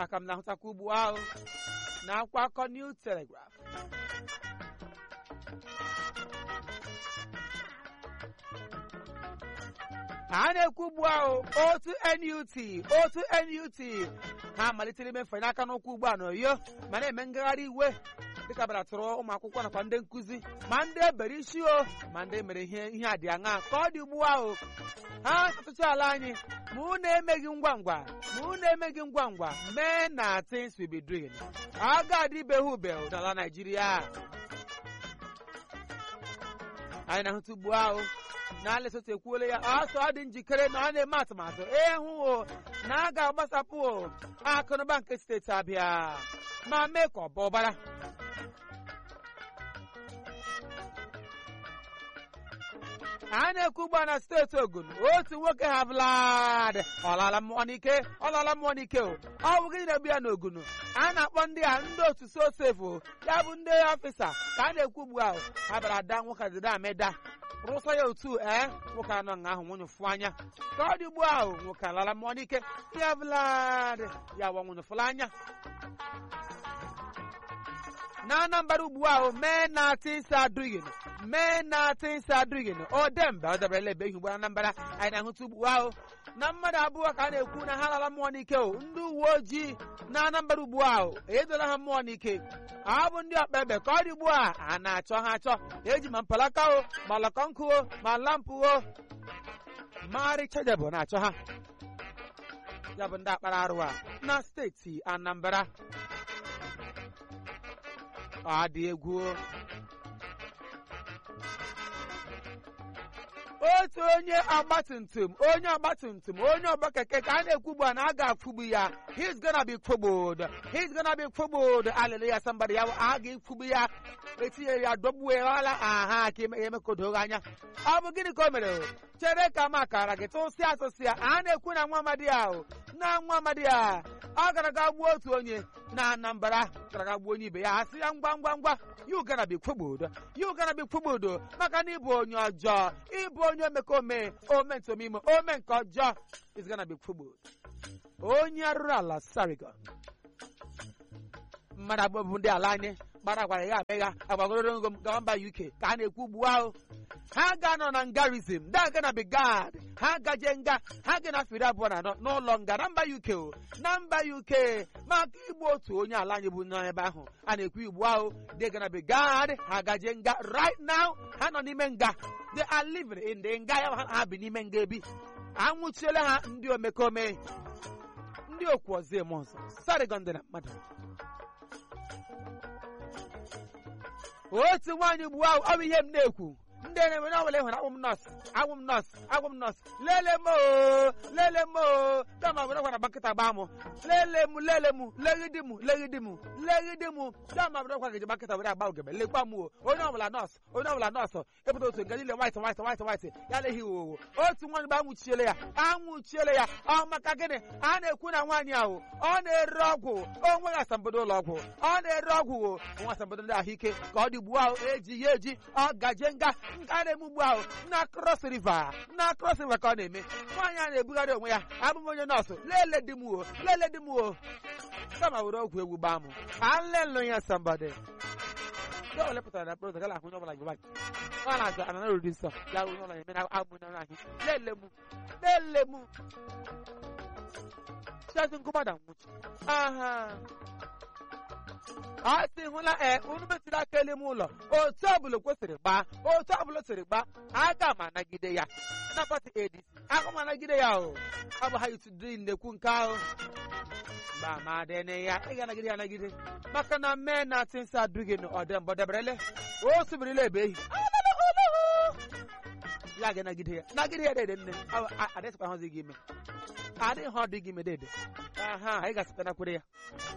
aka m na-ahụtakwa ugbu ahụ na akwụkwọ akọ New Telegraph a na-ekwu ugbu ahụ otu NUT otu NUT ha malitere ime mfanye aka n'ụkwụ ugbu a n'Oyo ma na-eme ngagharị iwe dịka bara tụrụ ụmụ akwụkwọ nakwa ndị nkụzi ma ndị ebere isi o ma ndị mere ihe ihe a dị aṅa ka ọ dị ugbu ahụ ha atụtụ ala anyị ma unu emeghị ngwa ngwa ma unu emeghị ngwa ngwa mee na things will be doing a ga-adịbeghị ube n'ala Naịjirịa anyị na-ahụta ugbu ahụ na Lesotho ekwuola ya ọsọ ọ dị njikere na ọ na-eme atụmatụ ịhụ o na a ga-agbasapụ akụnụba nke steeti Abịa ma mee ka ọ baa ụbara a na-ekwu ugbu a na steeti Ogun otu nwoke ha Vlad ọlala mmụọ n'ike ọlala mmụọ n'ike o ọ bụ gịnị na-egbu ya n'Ogun a na-akpọ ndị a ndị otu sosefu ya bụ ndị ọfịsa ka a na-ekwu ugbu ahụ ha bịara ada nwoke dịda ameda rụsa ya otu ee nwoke anọ nga ahụ nwunye fụ anya ka ọ dị ugbu ahụ nwoke alala mmụọ n'ike ya Vlad ya wa nwunye fụla anya na Anambra ugbu ahụ mee na tinsa adughin mee na tinsa adughin o dembe ọ dabarala ebe ihe ugbu Anambra anyị na-ahụta ugbu ahụ na mmadụ abụọ ka a na-ekwu na ha lala mmụọ n'ike o ndị uwe ojii na Anambra ugbu ahụ edola ha mmụọ n'ike ọ bụ ndị ọkpa ebe ka ọ dị ugbu a a na-achọ ha achọ eji ma mpalaka o ma lọkọnkụ o ma lampụ o marị chedebụ na-achọ ha ya bụ ndị akpara arụ a na steeti Anambra ọ dị egwu otu onye ọgbatumtum onye ọgbatumtum onye ọgba keke ka a na-ekwu ugbu a na a ga-afụgbu ya he's gonna be kwụgbod he's gonna be kwụgbod alele ya sambara ya a ga-ekwugbu ya etinyere ya dọgbuela aha ka emekodoghị anya ọ bụ gịnị ka o mere chere ka m akara gị tụsịa atụsịa a na-ekwu na nwa amadi ahụ na nwa amadi a ọ gara ga gbuo otu onye na Anambra gara ga gbuo onye ibe ya asị ya ngwa ngwa ngwa you gonna be kwụgbodo you gonna be kwụgbodo maka na ịbụ onye ọjọọ ịbụ onye omekome ome ntomime ome nke ọjọọ is gonna be kwụgbodo onye arụrụ ala Sarigon mmadụ abụọ bụ ndị ala anyị gbara gwara ya amegha agbagoro ngo m gawa mba UK ka a na-ekwu ugbu ahụ ha ga-anọ na ngarizm da ga na bigad ha gaje nga ha ga na firi abụọ na anọ n'ụlọ nga na mba UK o na mba UK maka igbu otu onye ala anyị bụ n'ebe ahụ a na-ekwu ugbu ahụ de ga na bigad ha gaje nga right now ha nọ n'ime nga they are living in the nga ya ha bi n'ime nga ebi anwụchiela ha ndị omekome ndị okwu ọzọ eme ọzọ Sarigon dị na mmadụ otu nwaanyị ugbu ahụ ọ bụ ihe m na-ekwu ndị na-enwe n'ọbụla ịhụrụ agwụ m nọọsụ agwụ m nọọsụ agwụ m nọọsụ lele m oo lele m oo dama bụrụ gwara bakịta gbaa m lele m lele m leghidi m leghidi m leghidi m dama bụrụ gwa gị bakịta were agba ogebe lekwa m o onye ọbụla nọọsụ onye ọbụla nọọsụ ịpụta otu nke niile white white white white ya leghị owo otu nwaanyị bụ anwụchiele ya anwụchiele ya ọ maka gịnị a na-ekwu na nwaanyị ahụ ọ na-ere ọgwụ o nweghị asambodo ụlọ ọgwụ ọ na-ere ọgwụ o nwa asambodo ndị ahụike ka ọ dị ugbu ahụ eji ya eji ọ gaje nga nke a na-eme ugbu ahụ na cross river na cross river ka ọ na-eme nwaanyị a na-ebugharị onwe ya abụ m onye nọọsụ lele di m o lele di m o kama were ọgwụ egwu gbaa m alelu ya sambade ndị ọbụla pụtara na prọt gala ahụ onye ọbụla gị ọ na-azụ ana narodi nsọ ya onye ọbụla eme na agbụ na ahụ lele m lele m chazi nkụgbada nwụchi aha a sị hụla ee unu metụrụ aka elu m ụlọ otu ọbụla kwesịrị gbaa otu ọbụla sịrị gbaa aga m anagide ya na pati ADC aga m anagide ya o ọ bụ ha yitudiri na-ekwu nke ahụ mgbe ma dene ya ị ga-anagide ya anagide maka na mee na tinsa adụghị na ọdembọ deberele o subirila ebe ehi ya ga-anagide ya nagide ya dede nne adịsịkwa hụzi gị ime adịghị ha ọdị gị ime dede aha anyị ga-asịta nakwere ya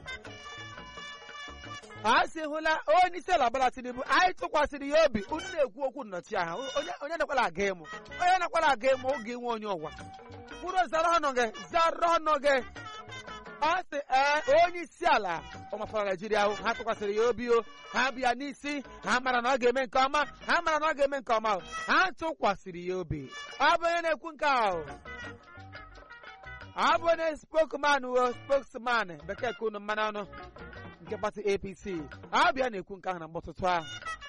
a sị hụla onye isi ala gbara Tinubu anyị tụkwasịrị ya obi unu na-ekwu okwu nnọchi aha onye nakwara aga ịmụ onye nakwara aga ịmụ oge nwe onye ụwa kwuru zara ọnụ gị zara ọnụ gị ọ sị ee onye isi ala ọmafara Naijiria ahụ ha tụkwasịrị ya obi o ha bịa n'isi ha mara na ọ ga-eme nke ọma ha mara na ọ ga-eme nke ọma ha tụkwasịrị ya obi ọ bụ onye na-ekwu nke ahụ abụ onye spokesman o spokesman bekee ka unu mmanụ ọnụ nke pati apc abịa na-ekwu nke ahụ na mgbọtụtụ ahụ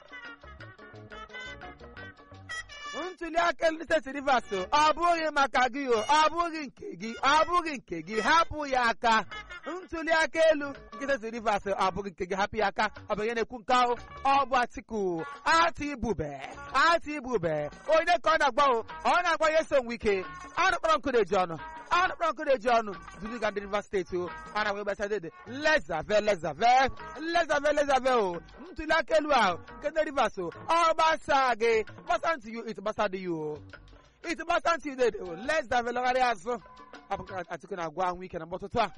ntuli aka ndị steeti rivers ọ bụghị maka gị o ọ bụghị nke gị ọ bụghị nke gị hapụ ya aka ntuli aka elu nke steeti rivers ọ bụghị nke gị hapụ ya aka ọ bụ onye na-ekwu nke ahụ ọ bụ atiku ati ibube ati ibube onye ka ọ na-agba o ọ na-agba ya eso nwe ike anụkpọrọ nkụ na-eji ọnụ anụkpọrọ nkụ na-eji ọnụ zuluga ndị rivers steeti o a na-agba gbasa dede lezave lezave lezave lezave o ntuli aka elu ahụ nke ndị rivers o ọ gbasa gị gbasa ntị you it gbasa dị you o it gbasa ntị you dede o lezave lọgharị azụ abụ nke atiku na-agwa ahụ ike na mgbọtụtụ a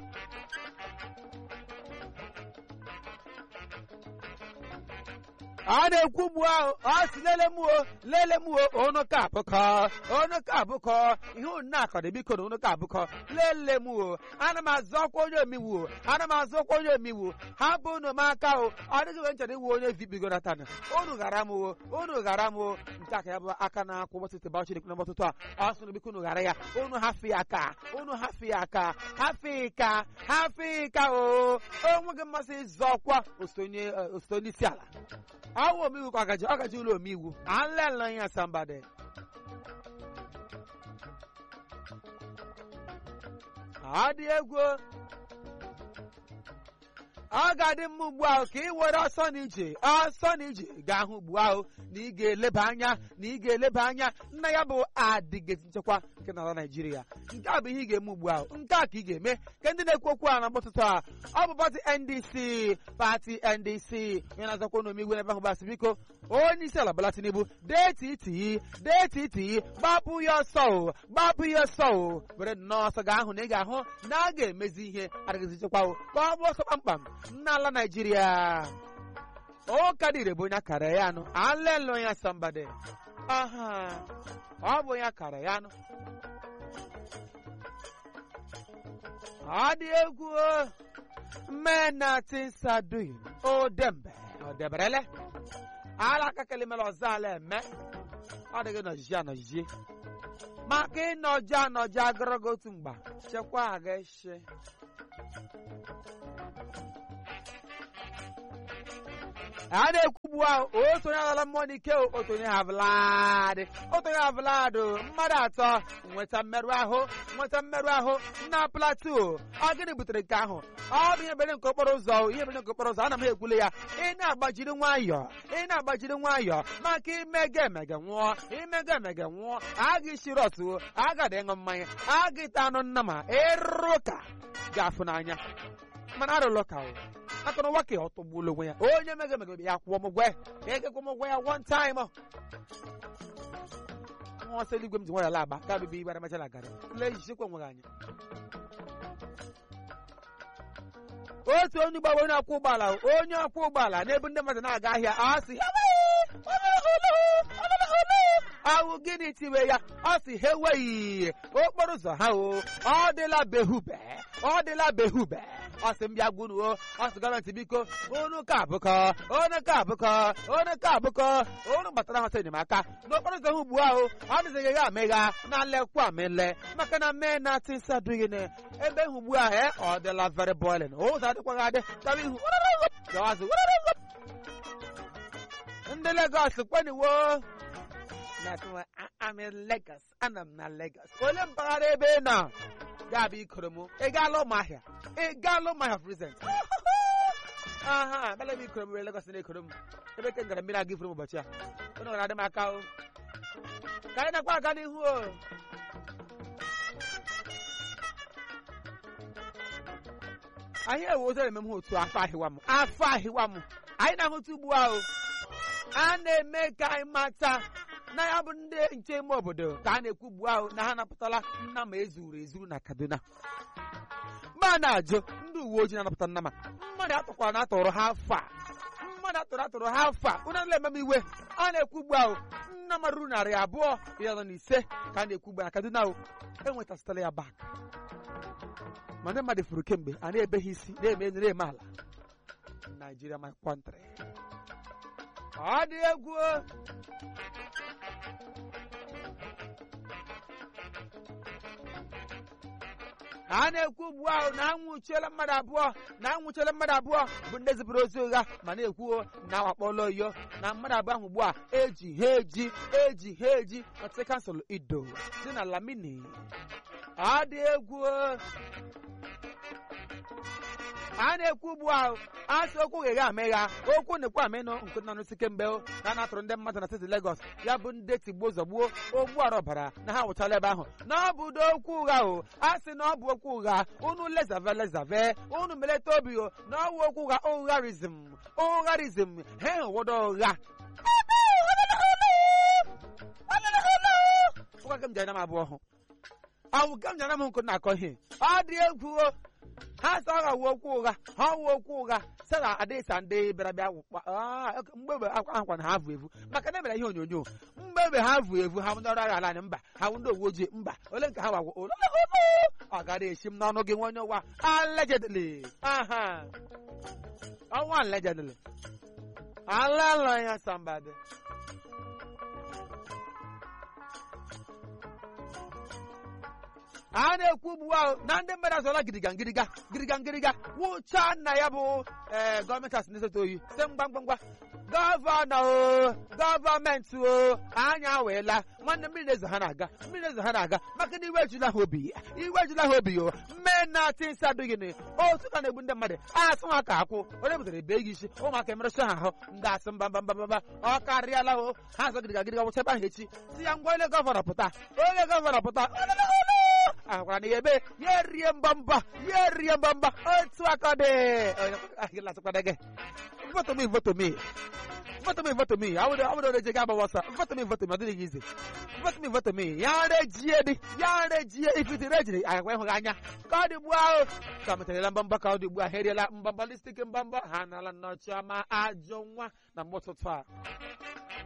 a na-ekwu ugbu ahụ ọ si lele m o lele m o onu ka abụkọ onu ka abụkọ ihe unu na-akọdị biko na onu ka abụkọ lele m o ana m azụ ọkwa onye omiwu o ana m azụ ọkwa onye omiwu ha bụ unu m aka o ọ dịghị mgbe nchọrọ iwu onye vibigo natan unu ghara m o unu ghara m o nke aka ya bụ aka na-akwụ gbọtụtụ ba chineke na mgbọtụtụ a ọ sịrị biko unu ghara ya unu hafụ ya aka unu hafụ ya aka hafụ ka hafụ ka o onweghị mmasị ịzụ ọkwa osonye onye isi ala awụ omeiwu ka ọgaji ọgaji ụlọ omeiwu alele ya sambade ọ dị egwu ọ ga-adị mma ugbu ahụ ka ị were ọsọ na ije ọsọ na ije ga-ahụ ugbu ahụ na ị ga-eleba anya na ị ga-eleba anya nna ya bụ adịgezi nchekwa nke n'ala Naịjirịa nke a bụ ihe ị ga-eme ugbu ahụ nke a ka ị ga-eme ka ndị na-ekwu okwu a na mkpọtụtụ a ọ bụ pati NDC pati NDC onye na-azọkwa n'omigwe n'ebe ahụ gbasị biko onye isi ala Bola Tinubu deeti iti deeti iti gbapụ ya ọsọ o gbapụ ya ọsọ o were nnọọ ọsọ ga-ahụ na ị ga-ahụ na a ga-emezi ihe adịgezi nchekwa o ka ọ bụ ọsọ kpamkpam n'ala Naịjirịa ụka dịrị bụ onye akara ya anụ alele ya sambade aha ọ bụ onye akara ya anụ ọ dị egwu mena tinsaduyin odembe odeberele ala kakelimela ọzọ ala eme ọ dịghị nọjiji anọjiji maka ịnọji anọji agụrụgụ otu mgba chekwa aga eshi a na-ekwugbu ahụ otu onye alala mmụọ n'ike otu onye ha vladị otu onye ha vladị mmadụ atọ nweta mmerụ ahụ nweta mmerụ ahụ na plateau ọ gịnị butere nke ahụ ọ bụ ihe bere nke okporo ụzọ ihe bere nke okporo ụzọ ana m ekwule ya ị na-agbajiri nwayọọ ị na-agbajiri nwayọọ maka imega emege nwụọ imega emege nwụọ aga ishiri ọtụ agada ịṅụ mmanya aga ịta anụ nna ma ịrụ ụka ga-afụ n'anya mana arụlụ ka maka na ụwa ka ọ tọgbuola onwe ya onye mega emege ya kwụọ m ụgwọ ya egekwa m ụgwọ ya one time nwa ọsọ eluigwe m ji nwayọ laba ka bibi ibara machala gara lee jisikwa onwe gị anya otu onye ụgbọ onye ọkwọ ụgbọala onye ọkwọ ụgbọala n'ebe ndị mmadụ na-aga ahịa ọ sị ahụ gịnị tiwe ya ọ sị ha enweghị okporo ụzọ ha o ọ dịla behube ọ dịla behube ọ sị m bịa gwunuo ọ sị gọọmenti biko unu ka abụkọ unu ka abụkọ unu ka abụkọ unu gbatara họta enyemaka n'okporo ụzọ ha ugbu ahụ ọ dịzighị ya amịgha na lekwa amịle maka na mee na tinsa adịghị na ebe hụ ugbu ahụ e ọ dịla very boiling ụzọ adịkwaghị adị chọrọ ihu gawazi ndị Lagos kweniwo I'm in Lagos ana m na Lagos ole mpaghara ebe ị nọ ga-abụ ikoro m ị gaala ụmụahịa ị gaala ụmụahịa present aha abịala m ikoro m were Lagos na-ekoro m ebe ke gara mmiri aga ifuru m ụbọchị a onye nwere adị m aka o ka anyị nakwa aga n'ihu o anyị ewe ụzọ eme m otu afọ ahịwa m afọ ahịwa m anyị na-ahụta ugbu ahụ a na-eme ka anyị mata na ya bụ ndị nche ime obodo ka a na-ekwu ugbu ahụ na ha napụtala nna ma ezuru ezuru na Kaduna mma na-ajụ ndị uwe ojii na-anapụta nna ma mmadụ atụkwara na atụrụ ha afọ a mmadụ atụrụ atụrụ ha afọ a ụna nle ememe iwe a na-ekwu ugbu ahụ nna m ruru narị abụọ iri anọ na ise ka a na-ekwu ugbu na Kaduna ahụ enwetasịtala ya bak ma ndị mmadụ furu kemgbe a na-ebe ha isi na-eme enu na-eme ala Nigeria my country ọ dị egwu a na-ekwu ugbu ahụ na anwụchiela mmadụ abụọ na anwụchiela mmadụ abụọ bụ ndị zipụrụ ozi ụgha ma na-ekwu na awakpọla oyo na mmadụ abụọ ahụ ugbu a eji ha eji eji ha eji ọtị kansụl ido dị na lamini ọ dị egwu a na-ekwu ugbu ahụ asị okwu gheghe amegha okwu na-ekwu amenụ nke nọ n'isi kemgbe na na-atụrụ ndị mmadụ na steeti Legọs ya bụ ndị tigbuo zọgbuo ogbu ọbara na ha nwụchala ebe ahụ na ọ bụ ụdị okwu ụgha o a sị na ọ bụ okwu ụgha unu lezave lezave unu meleta obi o na ọ bụ okwu ụgha ụgharizm ụgharizm ha enwewodo ụgha ụgha kem jana m abụọ hụ awụ kem jana m nkụ na-akọ ihe ọ dị egwu o ha sị ọ ga-awụ okwu ụgha ha wuo okwu ụgha sara adịsa ndị bịara bịa mgbebe akwa na ha vụ evu maka na emere ihe onyonyo mgbebe ha vụ evu ha ndị ọrụ agha ala anyị mba ha ndị uwe ojii mba ole nke ha wawo ọ gara esi m n'ọnụ gị nwa onye ụwa allegedly aha ọnwa allegedly alala ya sambadị a na-ekwu ugbu ahụ na ndị mmadụ azụọla gịrịga ngịrịga gịrịga ngịrịga wụcha nna ya bụ ee gọọmenti asị na-esote oyi site mgbamgbangwa gọvanọ o gọọmenti o anya aweela nwanne mmiri na-ezo ha na-aga mmiri na-ezo ha na-aga maka na iwe ejula ha obi iwe ejula ha obi o mme na tinsi adịghị ni otu ka na-egbu ndị mmadụ asụ ha ka akwụ onye butere ebe gị isi ụmụaka emerụcha ha ahụ ndị asị mba mba mba mba ọ karịala o ha azọ gịrịga ngịrịga wụcha ebe ahụ echi si ya ngwa onye gọvanọ pụta onye gọvanọ pụta ahụkwara na ya ebe ya erie mbamba ya erie mbamba otu aka dị gị voto me voto me voto me voto me awụrụ awụrụ reje ga agbawa ọsọ voto me voto me ọ dịghị ize voto me voto me ya rejie dị ya rejie ifiti rejiri agwa ịhụghị anya ka ọ dị ugbu ahụ ka metarala mbamba ka ọ dị ugbu a ha eriela mbamba listik mbamba ha nala nnọchi ọma ajọ nwa na mgbe ụtụtụ a